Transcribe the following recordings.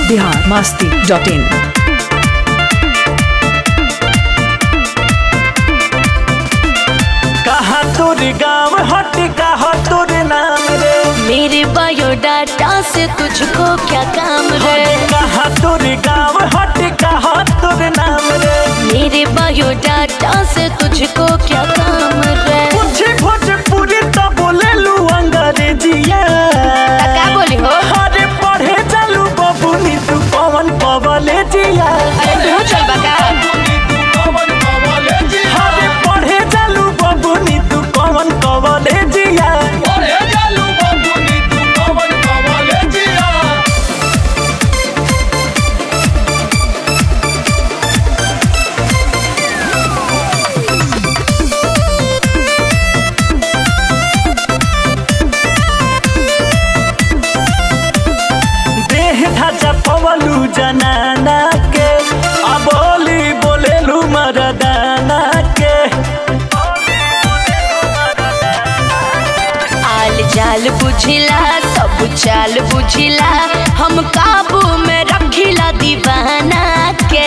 Bihar Masti dot इन कहा तोर गाँव हट कहा तोर नाम रे मेरे बायोडाटा से तुझको क्या काम है कहा तोर गाँव हट कहा तोर नाम रे मेरे बायोडाटा से तुझको क्या काम है पूछे भोजपुरी तो बोले लू अंग्रेजिया का बोली हो अरे पढ़े चलू बबुनी तू कौन कॉलेजिया अरे तू चल बका अरे पढ़े चलू बबुनी तू कौन कॉलेजिया देह ढांचा पवलू जनाना के अबोली बोलेलू मरदाना के आल जाल बुझिला सब चाल बुझिला हम काबू में रखिला दीवाना के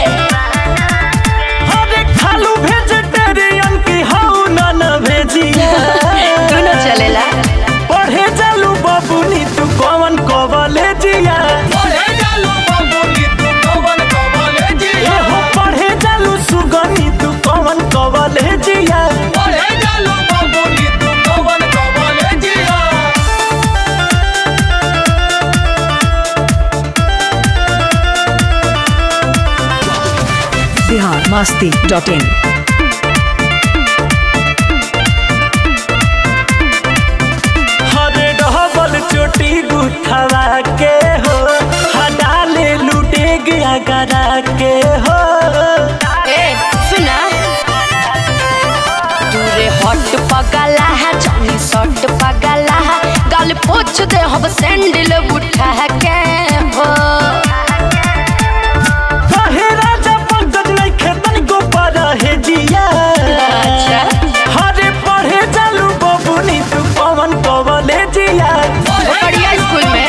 अरे खालू वेजिटेरियन की हाउ नन भेजिया दोनों चलेला पढ़े चलू बबुनी तू कौन कॉलेजिया एहो पढ़े चलू सुगनी तू कौन कॉलेजिया बिहार मास्ती डॉट इन हरे डबल चोटी गुथवा के हो हडाले लूटे गया गरा के हो ए सुना दूरे हट पगला है जानी सट पगला है गल पोछ दे हम सैंडल उठा के हो कहे राजा पंकज नहीं खेतन को पर है जिया अच्छा। हरे पढ़े चलू बबुनी तू पवन कवले जिया बढ़िया स्कूल में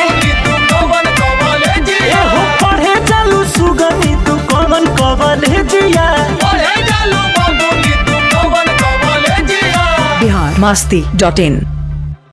एहो पढ़े चलू सुगनी तू कवन कवले जिया बिहार मास्ती डॉट इन